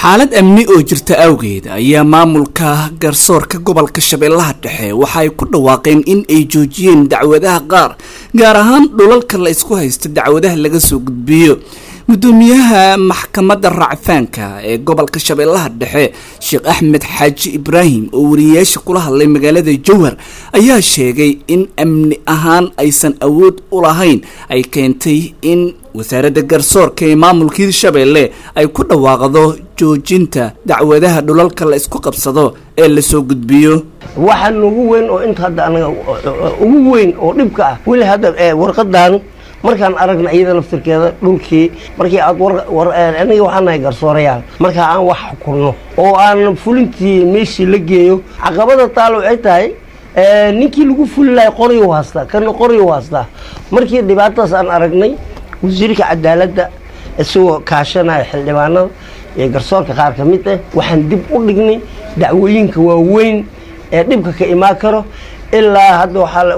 xaalad amni oo jirta awgeed ayaa maamulka garsoorka gobolka shabeellaha dhexe waxa ay ku dhawaaqeen in ay joojiyeen dacwadaha qaar gaar ahaan dhulalka la isku haysto dacwadaha laga soo gudbiyo gudoomiyaha maxkamadda racfaanka ee gobolka shabeellaha dhexe sheekh axmed xaaji ibraahim oo wariyeyaasha kula hadlay magaalada jowhar ayaa sheegay in amni ahaan aysan awood u lahayn ay keentay in wasaaradda garsoorka ee maamulka hirshabeelle ay ku dhawaaqdo joojinta dacwadaha dhulalka la isku qabsado ee lasoo gudbiyo waxaan ugu weyn oo inta hadda anaga ugu weyn oo dhibka ah weli hadda warqadan markaan aragna iyada laftirkeeda dhulkii markii aad aniga waxaan nahay garsoorayaal markaa aan wax xukunno oo aan fulintii meeshii la geeyo caqabada taalo waxay tahay ninkii lagu fuli lahay qoryu haastaa kana qoryu haastaa markii dhibaatadaas aan aragnay wasiirka cadaaladda isagoo kaashanaya xildhibaanada iyo garsoorka qaar ka mid ah waxaan dib u dhignay dacwooyinka waaweyn ee dhibka ka imaan karo ilaa hadda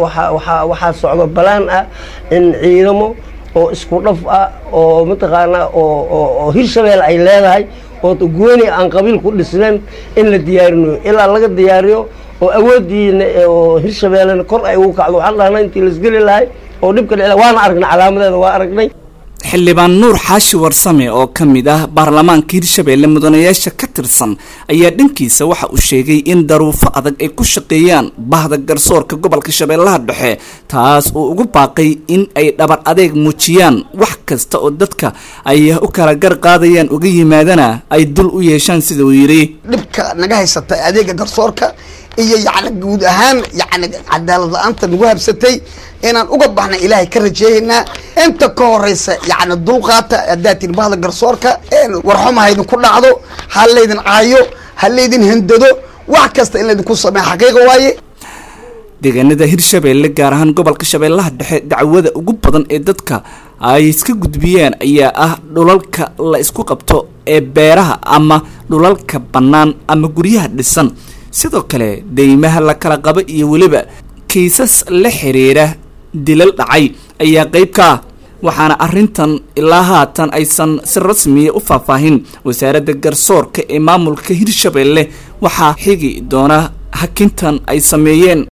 waxaa socdo balaan ah in ciidamo oo isku dhaf ah oo mataqaanaa oo hirshabelle ay leedahay oo gooni aan qabiil ku dhisnayn in la diyaarinayo ilaa laga diyaariyo oo awoodiina oo hirshabellena kor ay ugu kacdo waxaan dhahnaa intii laisgeli lahay oo dhibka dhici waana aragnay calaamadeeda waa aragnay xildhibaan nuur xaashi warsame oo ka mid ah baarlamaanka hirshabeelle mudanayaasha ka tirsan ayaa dhankiisa waxa uu sheegay in daruufo adag ay ku shaqeeyaan bahda garsoorka gobolka shabeellaha dhexe taas oo ugu baaqay in ay dhabar adeeg muujiyaan wax kasta oo dadka ay u kala gar qaadayaan uga yimaadana ay dul u yeeshaan sida uu yidhi dhibka naga haysata adeega garsoorka iyo yacni guud ahaan yacni cadaalad la-aanta nagu habsatay inaan uga baxna ilaahay ka rajeeyaynaa inta ka horeysa yacni dulqaata haddaad tihi bahda garsoorka warxuma haydinku dhacdo ha laydin caayo ha laydin handado wax kasta in laydinku sameeya xaqiiqa waaye deegaanada hirshabeelle gaar ahaan gobolka shabeellaha dhexe dacwada ugu badan ee dadka ay iska gudbiyeen ayaa ah dhulalka la isku qabto ee beeraha ama dhulalka bannaan ama guryaha dhisan sidoo kale deymaha la kala qabo iyo weliba kiisas la xiriira dilal dhacay ayaa qeyb ka ah waxaana arrintan ilaa haatan aysan si rasmiya u faahfaahin wasaaradda garsoorka ee maamulka hirshabeelle waxaa xigi doona hakintan ay sameeyeen